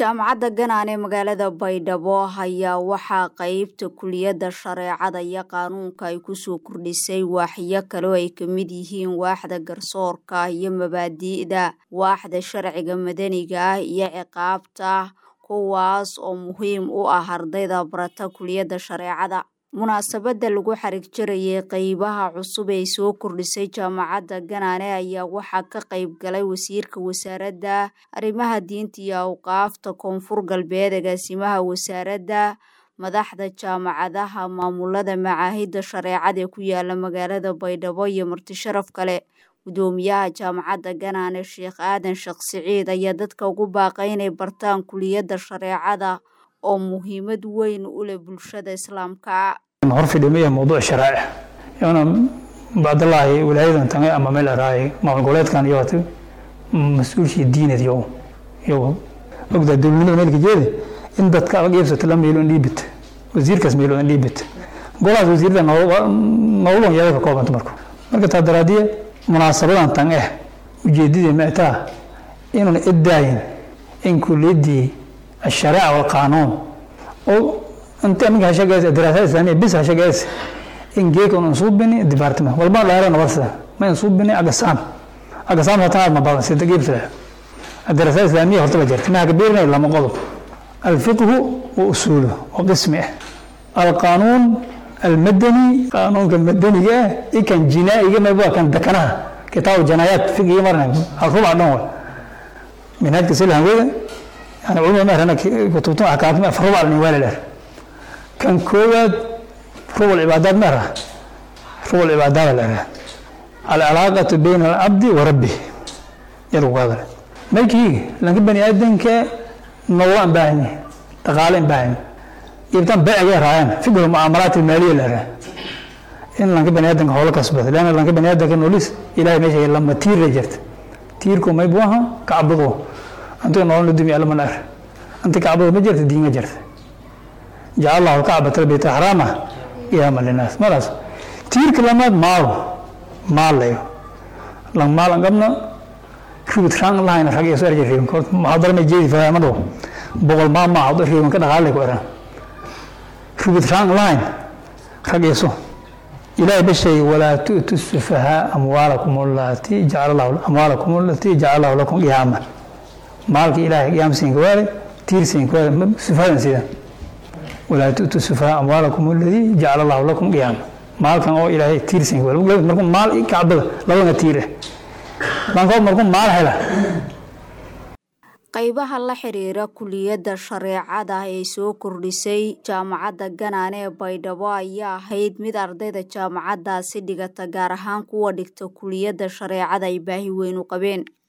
jaamacadda ganaan ee magaalada baydhabo ayaa waxaa qeybta kuliyadda shareecada iyo qaanuunka ay kusoo kordhisay waaxyo kale oo ay ka mid yihiin waaxda garsoorka iyo mabaadi'da waaxda sharciga madaniga ah iyo ciqaabta kuwaas oo muhiim u ah ardayda barata kuliyadda shareecada munaasabadda lagu xarig jarayay qeybaha cusub ee soo kordhisay jaamacadda ganaane ayaa waxaa ka qeyb galay wasiirka wasaaradda arrimaha diinta iyo awqaafta koonfur galbeed agaasimaha wasaaradda madaxda jaamacadaha maamulada macaahidda shareecada ee ku yaala magaalada baydhabo iyo martisharaf kale gudoomiyaha jaamacadda ganaane sheekh aadan sheekh siciid ayaa dadka ugu baaqay inay bartaan kuliyadda shareecada oo muhiimad weyn u leh bulshada islaamka hor fidhimaya mowduuc sharaa'ic iyona bacdallaahi walaayadan tange ama meel araay maamul goboleedkan iyo mas-uulshii diinad iyo iyo ogdaa dowladnimada meelka jeeda in dadka adag iibsata la meelo dhiibit wasiirkaas meelo dhiibit golahaas wasiirada nololon yaga ka koobanta marka marka taa daraadiye munaasabadan tan eh ujeedadii maataa inuun idaayin in kuliyadii الشريعة والقانون أو أنت أمك هشجاز الدراسات الإسلامية بس هشجاز إن جيك ونصوب بني ديبارتمنت والبعض لا يرى ورثة ما ينصوب بني أقسام أقسام هتعب ما بعض ستة جيب سلا الدراسات الإسلامية هو تبجرت ما كبيرنا إلا مقلب الفقه وأصوله وقسمه القانون المدني قانون المدني جاء إيه كان جنائي جاء ما يبغى كان دكناه كتاب جنايات فقه مرنا الربع نوع من هذه السلة هنقول يعني علماء مثلا كتبتم أحكام في ربع النوال له كان كواد ربع العبادات مرة ربع العبادات له العلاقة بين العبد وربه يروق هذا ما يجي لكن بني آدم ك نوع باهني تقال باهني يبتم بيع غير عين فقه المعاملات المالية له إن لكن بني آدم هو كسبت لأن لكن بني آدم كنوليس إلهي ماشي لما تير رجعت تيركم ما يبوها كعبدوه أنت نقول ندمي على منار أنت كعبة ما جرت دين ما جرت جعل الله الكعبة البيت حرامة يا من الناس ملاس تير كلمات مال مال ليه لان مال أنقمنا شو بتشان الله هنا حاجة يسوي رجع فيهم كنت محاضرة من جيد فيها مدو بقول ما ما حاضر فيهم كده غالي كورا شو بتشان الله هنا حاجة يسوي إلهي بشيء ولا تؤتوا السفهاء أموالكم التي جعل الله أموالكم التي جعل الله لكم قياما maalka ilaahay yaamsiinka waale tiirsiinka waale sifadan sida walaa tu'tu sufaa amwaalakum alladii jacala allahu lakum qiyaama maalkan oo ilaahay tiirsiinka waale markuu maal kacbada labana tiir ah bankood markuu maal hela qaybaha la xiriira kuliyadda shareecada ee soo kordhisay jaamacadda ganaane ee baydhabo ayaa ahayd mid ardayda jaamacaddaasi dhigata gaar ahaan kuwa dhigta kuliyadda shareecada ay baahi weyn u qabeen